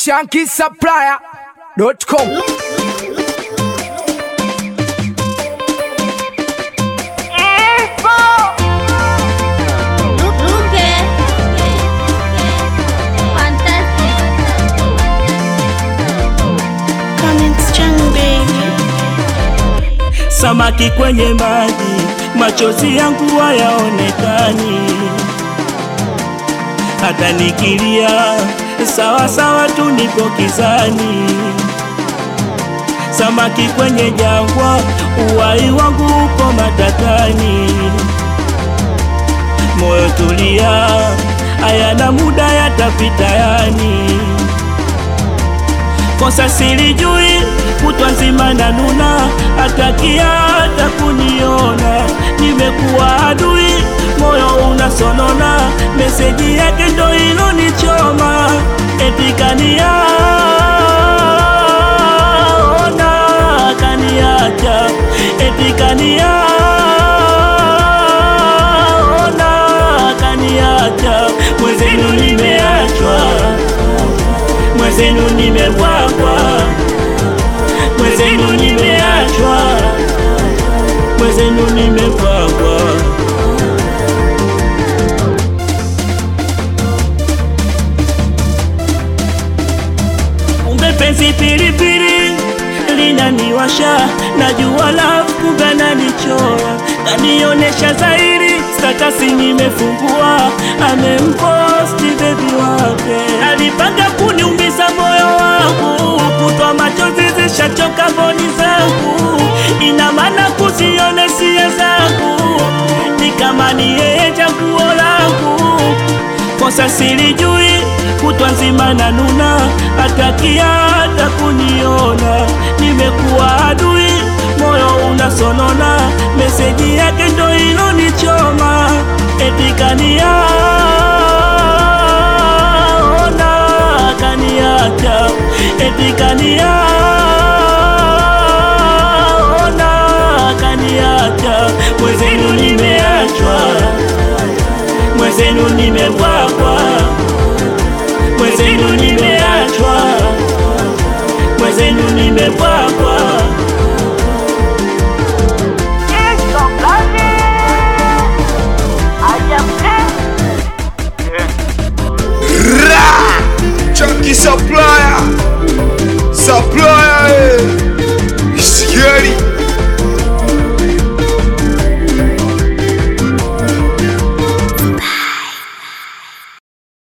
shankisupplier.com Samaki kwenye maji, machozi yangu hayaonekani. Hata nikilia sawa sawa tu, nipo kizani. Samaki kwenye jangwa, uhai wangu uko matatani. Moyo tulia, hayana muda, yatapita yani kosa silijui, kutwa nzima na nuna, atakia hata kuniona, nimekuwa adui, moyo unasonona, meseji yake ndo ilonichoma, eti kaniaona, kaniacha, eti kaniaona, kaniacha, mwezenu nimeachwa mwezenu nimebwagwa, mwezenu nimeachwa, mwezenu nimebwagwa. Kumbe penzi pilipili linaniwasha, najua love kumbe nanichora, kanionesha zairi statasi nimefungua, amemposti bebi wake, alipanga kuniumiza moyo wangu, kutwa machozi zishachoka mboni zangu, ina maana kuzione sia zangu, ni kama ni yeye chaguo langu, kosa silijui, kutwa nzima na nuna, atakia hata kuniona, nimekuwa adui, moyo unasonona, meseji yake ndo ilonichoma, eti kaniaona, kaniacha, eti kaniaona, kaniacha, mwezenu nimeachwa, mwezenu nimebwagwa, mwezenu nimeachwa, mwezenu nimebwagwa. Ra! Chunky supplier, supplier, eh. Scary.